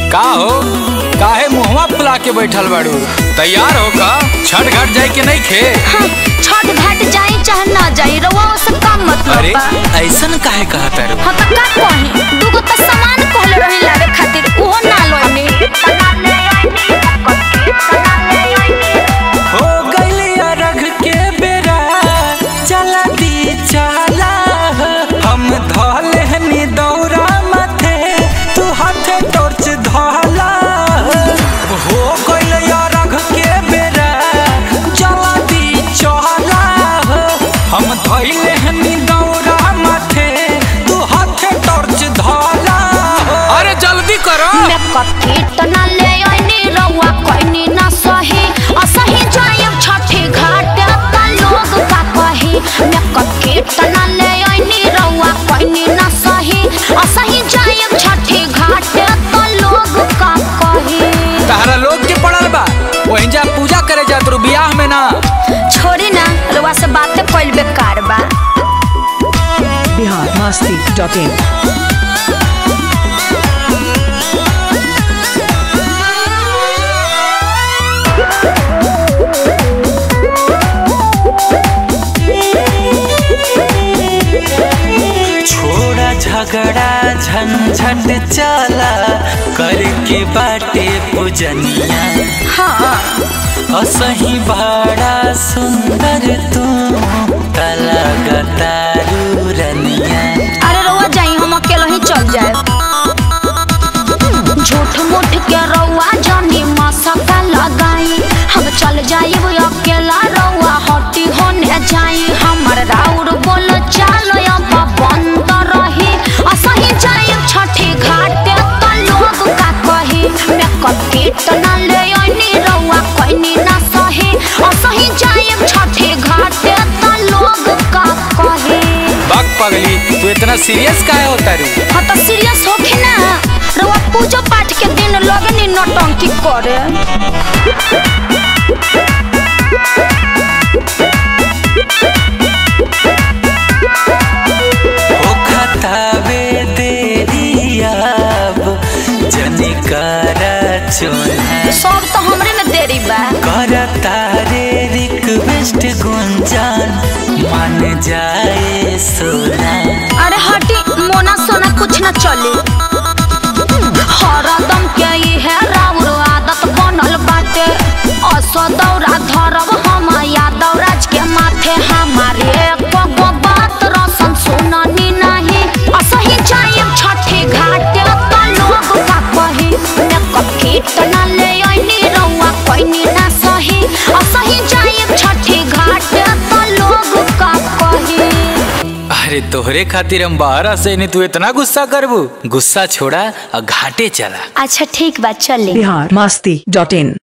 का हो काहे मुहवा फुला के बैठल बाड़ू तैयार हो का छठ घाट जाए के नहीं खे हाँ, छठ घाट जाई चाहे ना जाई रउआ से का मतलब अरे बा ऐसन काहे कहा तारू हाँ त का कही दूगो त सामान कहले रही लावे खातिर उहो ना लोनी हो गइलिया रघ के बेरा चला दी चला हम धले हनी दौरा माथे तू हाथे टॉर्च धला हो गइलिया रघ के बेरा चला दी चला हम धइले हनी दौरा माथे तू हाथे टॉर्च धला अरे जल्दी करो मैं कथी त ना ले आइनी रउआ कहनी ना सही असही जायब छठी घाट त लोग का कही मैं कथी त ना ले आइनी रउआ कहनी ना सही असही जायब छठी घाट त लोग का कही तारा लोग के पड़ल बा वहीं जा पूजा करे जात रू बियाह में ना छोड़ी ना रउआ से बातें कइल बेकार बा बिहार मस्ती डॉट इन छोड़ा झगड़ा झंझट चला करके बाटे पूजनिया हाँ असही बड़ा सुंदर तू तलगतारू रनिया अरे रउआ जाई हम अकेला ही चल जाए झूठ मूठ के रउआ जानी मसका लगाई हम चल जाई अकेला रउआ हटी होने जाई हमर राउर बोल चाल अब बंद रही असही जाई छठी घाट त लोग का कही मैं कटी त ना ले आइनी रउआ कहनी ना सही असही जाई छठी घाट त लोग का कही बाग पगली तू इतना सीरियस काहे होता रू हाँ तो सीरियस होके ना रउआ पूजा पाठ के दिन लगनी नौटंकी करे ओ खतावे देरी अब जनिकारा चोना सब तो हमरे में देरी बा करता रे रिक्वेस्ट गुंजान मान जाए सोना अरे हटी मोना सोना कुछ ना चली हरदम के ई है राउर आदत बनल बाटे असो दौरा धरब हम यादव राज के माथे हमारे एको गो बात रसन सुननी नहीं असही जाइब छठी घाटे त लोग का कही ने कखी त ना ले आइनी रउआ कहनी ना सही असही जाइब छठी घाटे त लोग का कही अरे तोहरे खातिर हम बाहर से नहीं तू इतना गुस्सा करबू गुस्सा छोड़ा और घाटे चला अच्छा ठीक बा चले बिहार मस्ती डॉट इन